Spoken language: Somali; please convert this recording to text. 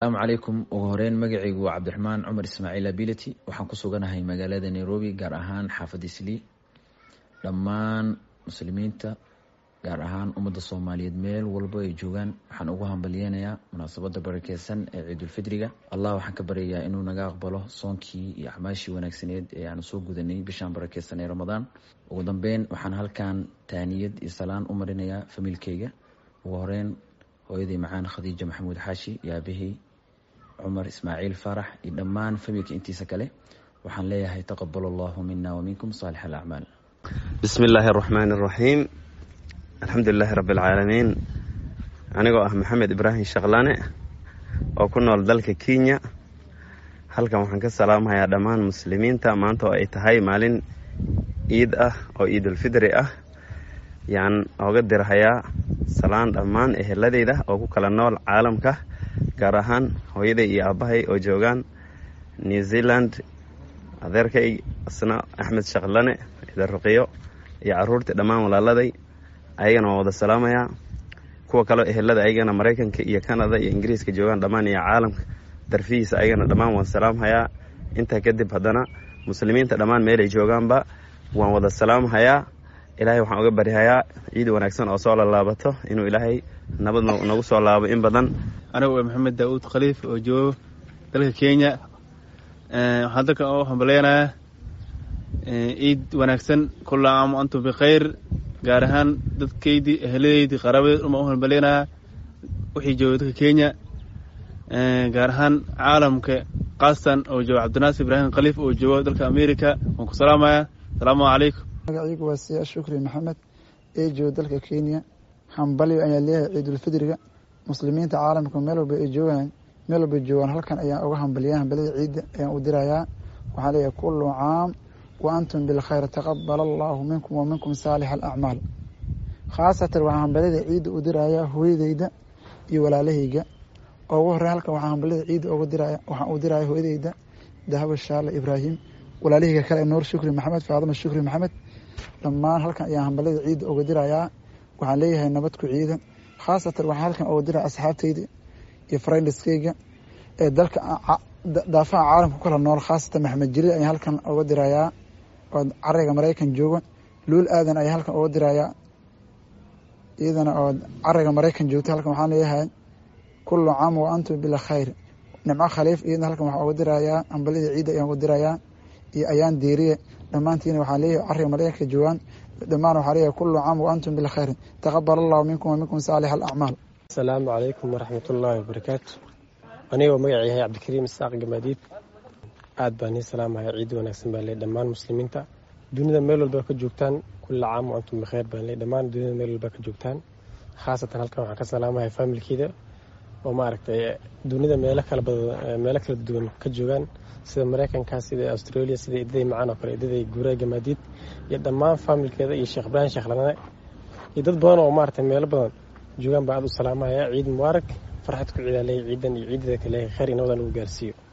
asalaamu calaykum ugu horeyn magacaygu waa cabdiraxmaan cumar ismaaciil ability waxaan ku suganahay magaalada nairobi gaar ahaan xaafadda islii dhammaan muslimiinta gaar ahaan ummadda soomaaliyeed meel walba ay joogaan waxaan ugu hambalyeynayaa munaasabadda barakeysan ee ciidulfidriga allah waxaan ka baryayaa inuu naga aqbalo soonkii iyo acmaashii wanaagsaneed ee aan soo gudanay bishaan barakeysan ee ramadaan ugu dambeyn waxaan halkan taaniyad iyo salaan u marinayaa famiilkeyga ugu horeyn hooyaday macaan khadiija maxamuud xaashi iyo aabahey cumar ismaaciil faarax iyo dhammaan familka intiisa kale waxaan leeyahay taqabal allahu mina waminkum saalix alacmaal bismi illaahi araxmaani araxiim alxamdulilaahi rabbi alcaalamiin anigoo ah maxamed ibraahim shaqlane oo ku nool dalka kenya halkan waxaan ka salaamahayaa dhammaan muslimiinta maanta oo ay tahay maalin ciid ah oo ciidulfidri ah yaan ooga dirhayaa salaan dhammaan eheladeyda oo ku kala nool caalamka gaar ahaan hooyaday iyo aabbahay oo joogaan new zealand adeerkay asna axmed shaqlane idaruqiyo iyo caruurtii dhammaan walaaladay ayagana waan wada salaamayaa kuwa kaleo ehelada ayagana maraykanka iyo canada iyo ingiriiska joogaan dhammaan iyo caalamka darfihiisa ayagana dhammaan waan salaamhayaa intaa kadib haddana muslimiinta dhammaan meelay joogaanba waan wada salaamhayaa ilaahay waxaan uga baryahayaa ciid wanaagsan oo soo lalaabato inuu ilaahay nabad nagu soo laabo in badan anigu waa maxamed daauud khaliif oo joogo dalka kenya waxaan dalkan u hambaleynayaa ciid wanaagsan kulla caam antum bikhayr gaar ahaan dadkeydii eheladeydii qaraabadeed uma u hambaleynayaa wixii jooga dalka kenya gaar ahaan caalamka kaastan oo jooga cabdinaasir ibraahim khaliif oo joogo dalka america waan ku salaamayaa asalaamu calaykum magaciigu waa siyaa shukri maxamed ee jooga dalka kenya hambalyo ayaa leeyahay ciidulfidriga muslimiinta caalamka meel walba ay joogaan meel walba joogaan halkan ayaan uga hambaliyaa hambalyada ciidda ayaan u dirayaa waxaan leeyahay kullu caam wa antum bilkhayr taqabal allahu minkum wa minkum saalix alacmaal khaasatan waxaan hambalyada ciidda u dirayaa hooyadeyda iyo walaalahayga oo ugu horey halkan waxaan hambalyada ciidda uga diraya waxaan u diraya hooyadeyda dahabo shaale ibraahim walaalahayga kale nuur shukri maxamed faadima shukri maxamed dhammaan halkan ayaan hambalyada ciidda uga dirayaa waxaan leeyahay nabad ku ciida khaasatan waxaan halkan uga diraya asxaabteyda iyo friendiskeyga ee dalka daafaha caalamka ku kala nool khaasatan maxamed jaliil ayaan halkan uga dirayaa oo carayga maraykan jooga luul aadan ayaa halkan uga dirayaa iyadana oo carayga maraykan joogta halkan waxaan leeyahay kullu caam wa antum bila khayr nimco khaliif iyadana halkan waxaan uga dirayaa hambalyada ciidda ayaan uga dirayaa iyo ayaan deeriye dhammaantiina waxaan leeyahay carriga maraykanka joogaan dhammaan waxaa leeyahay kullu caam wa antum bilkhayr taqabal allahu minkum wa minkum saalix alacmaal asalaamu calaykum waraxmatullaahi wabarakaatu anigoo magaca yahay cabdikariim isaaq gamaadiid aad baan nii salaamaya ciid wanaagsan baan leey dhammaan muslimiinta dunida meel walba ka joogtaan kulla caam wa antum bikhayr baan leey dhammaan dunida meel walba ka joogtaan khaasatan halkan waxaan ka salaamaya faamilkeeda oo maaragtay dunida meelo kala badan meelo kala duwan ka joogaan sida maraykanka sida australia sida idaday macaan oo kale idaday guuraa gamaadiid iyo dhammaan faamilkeeda iyo sheekh ibraahim sheekhlane iyo dad badan oo maaragtay meelo badan joogaan baan aad u salaamaya ciid mubaarak farxad ku ciidaaley ciidan iyo ciidada kale khayr iyo nabadan lagu gaarsiiyo